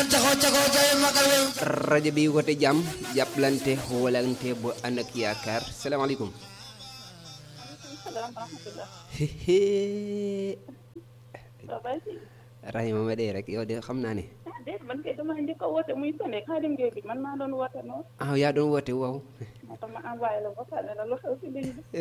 taxaw ca kaw jaay magal leen rajo bi wote jàmm jàppalante xoolante bu ànd ak yaakaar salaamaaleykum. salaam wa rahmatulah. Rahima ma dee rek yow de xam naa ne. ah déet man kay damaa njëkk a woote muy sonné Xaadim Gueye bi man maa doon woote noonu. ah yaa doon woote waaw. moo tax ma envoyé la ba pare la lu xew si ligne bi.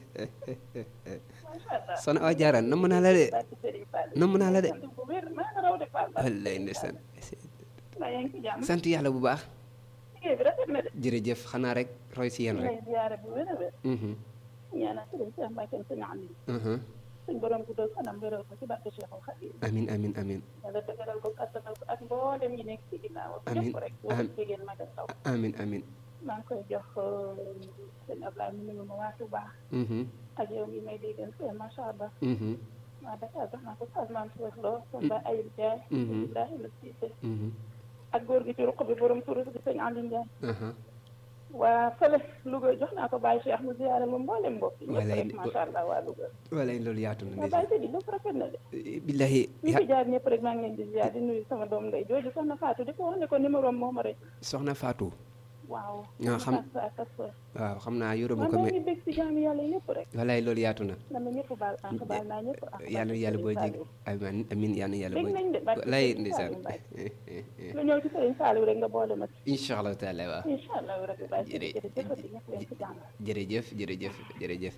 macha allah. Soxna Awa Diarra namm naa la de. barke Serigne Fall. namm naa la de. sant bu wér maa nga raw de Fall. wallaay ndeysaan. maa yaa ngi ci jàmm. sant yàlla bu baax. liggéey bi rafet na de. jërëjëf xanaa rek roy si yéen rek. lay ziyaare bu wér a wér. Mhm, ñaanal Serigne Cheikh Mbacke sëñ Amin. mhm. suñ borom guddal fanam wéral ko ci barke Cheikhul Khadim. amin amin amin yàlla dëgëral ko kattanal ko ak mboolem yi nekk ci ginnaaw. Amiin. ñëpp rek Am- wala jigéen mag ak ndaw. amin amin maa ngi koy jox sëñ Ablaye mu nuyu ma waa Touba. Mhm, ak yow mi may déggal fee macha allah. mhm, waaw Dakar jox naa ko Salman Touré Lo. Samba Ayib Ndiaye. Mhm. Ibrahima Cissé. mhm, ak góor gi ci ruq bi borom turus gi sëñ Aliou Ndiaye. aha. waa fële Louga jox naa ko Baye Cheikh mu ziyaare ma mboolem mbokk yi. ñëpp Walaay rek macha allah waa Louga. walaay loolu yaatu na waa ndeysaan. Baye Sidi lépp rafet na de. billahi ñi ya- fi jaar ñëpp rek maa ngi leen di ziyaar di nuyu sama doom ndey jooju soxna Fatou di ko wax ne ko numéro am moo ma rek. soxna Fatou waaw. Ah, xam- ak ak ak sa. waaw xam naa yoruma man ko maa mais ngi bég si jaamu yàlla yëpp rek. walaay loolu yaatu na. man na ñëpp baal àq baal naa ñëpp àq. yàlla yàlla boo jég amin amin yàlla yàlla Bég boo nañ de, barke walaay Sëriñ ndeysaan Saliou lu ñëw ci Sëriñ Saliou rek nga boole ma ci. incha allah taala waaw incha allah rabbi Baye Sidi Jërëjëf. jërëjëf di ñëpp leen ci jàmm. jërëjëf jërëjëf jërëjëf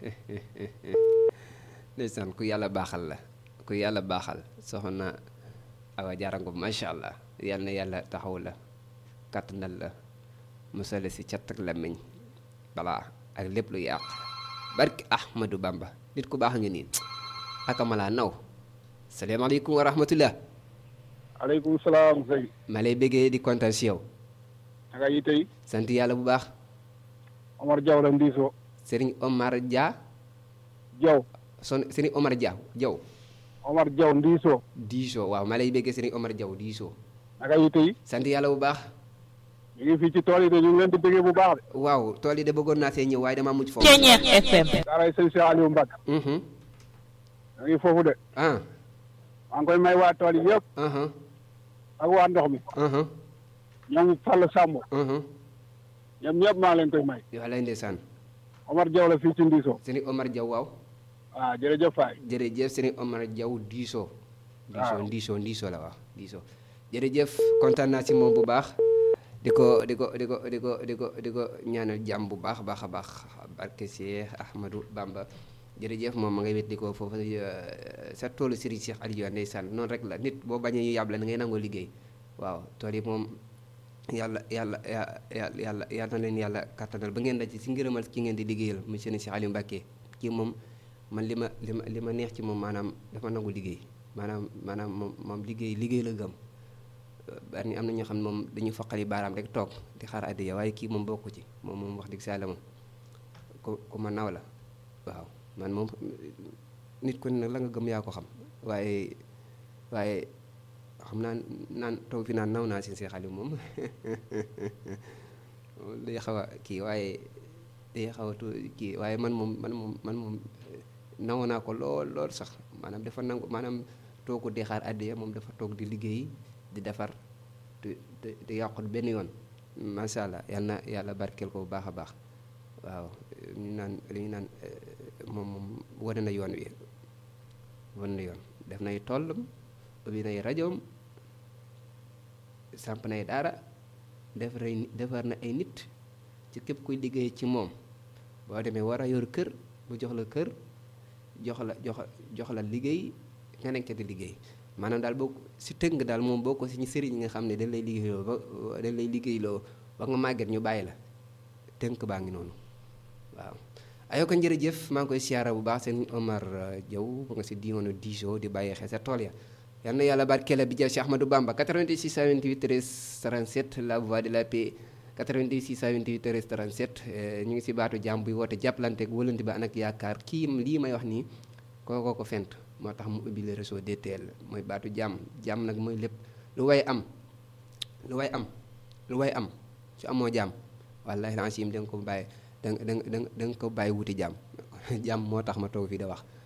ndeysaan ku yàlla baaxal la ku yàlla baaxal soxna Awa Diarra Ngom macha allah yal na yàlla taxaw la kattanal la musale si cat ak làmmiñ balaa ak lépp lu yàq barki Ahmadou Bamba nit ku baax nga nii akamalaa naw salaamaaleykum wa rahmatullah aleykum salaam sëñ ma lay bëggee di kontaan si yow naka yi tey sant yàlla bu baax Omar Diaw la ndiisoo Serigne Omar Dia Diaw son Serigne Omar Dia Diaw Omar Diaw ndiisoo diisoo waaw ma lay bëggee Serigne Omar Diaw diisoo naka yi tey sant yàlla bu baax ñu ngi fii ci tool yi de ñu ngi leen di bëggee bu baax de waaw tool yi de bëggoon naa see ñëw waaye damaa mujj foofu Ceñeex FM daaray sëñ Cheikh Aliou Mbacke Mhm. ñu ngi foofu de ah maa ngi koy may waa tool yi yëpp aha ak waa ndox mi aha ñoom Fall Samb aha ñoom ñëpp maa ngi leen koy may yow lay ndeysaan Omar Diaw la fii ci ndiisoo Serigne Omar Diaw waaw waaw jërëjëf Faye jërëjëf Serigne Omar Diaw diisoo diisoo Waaw. diisoo diisoo la waaw diisoo jërëjëf kontaan naa si moom bu baax di ko di ko di ko di ko di ko di ko ñaanal jàmm bu baax a baax a baax barke Cheikh Ahmadou Bamba jërëjëf moom ma ngay wet di ko foofu euh, sa toolu Serigne Cheikh Aliou ndeysaan noonu rek la nit boo bañee ñu yàb la da ngay nangoo liggéey waaw tool yi moom yàlla yàlla ya- yàlla yàlla yàlla na leen yàlla kattanal ba ngeen daj ci ngërëmal ki ngeen di liggéeyal monsieur Cheikh Aliou Mbacké kii moom man li ma li ma li ma neex ci moom maanaam dafa nangu liggéey maanaam maanaam moom moom liggéey liggéey la gëm bari am na ñoo xam ne moom dañuy foqali baaraam rek toog di xaar addiya waaye kii moom bokku ci moom moom wax dëgg saa la moom ku ku ma naw la waaw man moom nit ku ne nag la nga gëm yaa ko xam waaye waaye xam naa naan toog fi naan naw naa si Cheikh Aliou moom day xaw a kii waaye day xaw a tu kii waaye man moom man moom man moom naw naa ko lool lool sax maanaam dafa nangu maanaam toogu di xaar addiya moom dafa toog di liggéey di defar te te te yàqut benn yoon macha allah yal na yàlla barkeel ko bu baax a baax waaw ñu naan li ñu naan eh, moom moom wane na yoon wi wane na yoon def nay tollam ubbi nay rajoom samp nay daara defar ay defar na ay nit ci képp kuy liggéey ci moom boo demee war a yor kër mu jox la kër jox la jox jox la liggéey nga nekk di liggéey maanaam daal boo si tënk daal moom boo ko si ñu sëriñ yi nga xam ne dañ lay liggéeyloo ba dañ lay liggéeyloo ba nga màgget ñu bàyyi la tënk baa ngi noonu waaw ayoo ko jërëjëf maa ngi koy siyaara bu baax seen Omar euh, Diaw bu nga si diwoonu Dijo di bàyyi xel sa tool ya yal na yàlla barkeela bi jël Cheikh Ahmadou Bamba 88 628 13 37 la voix de la paix 88 628 13 37 euh, ñu ngi si baatu jàmm buy woote jàppalante ak wëlante ba anak yaakaar kii lii may wax nii kookoo ko fent moo tax mu ubbi le réseau DTL mooy baatu jàmm jàmm nag mooy lépp lu way am lu way am lu way am su amoo jàmm wallahi lancim da nga ko bàyyi da nga da nga da nga ko bàyyi wuti jàmm jàmm moo tax ma toog fii da wax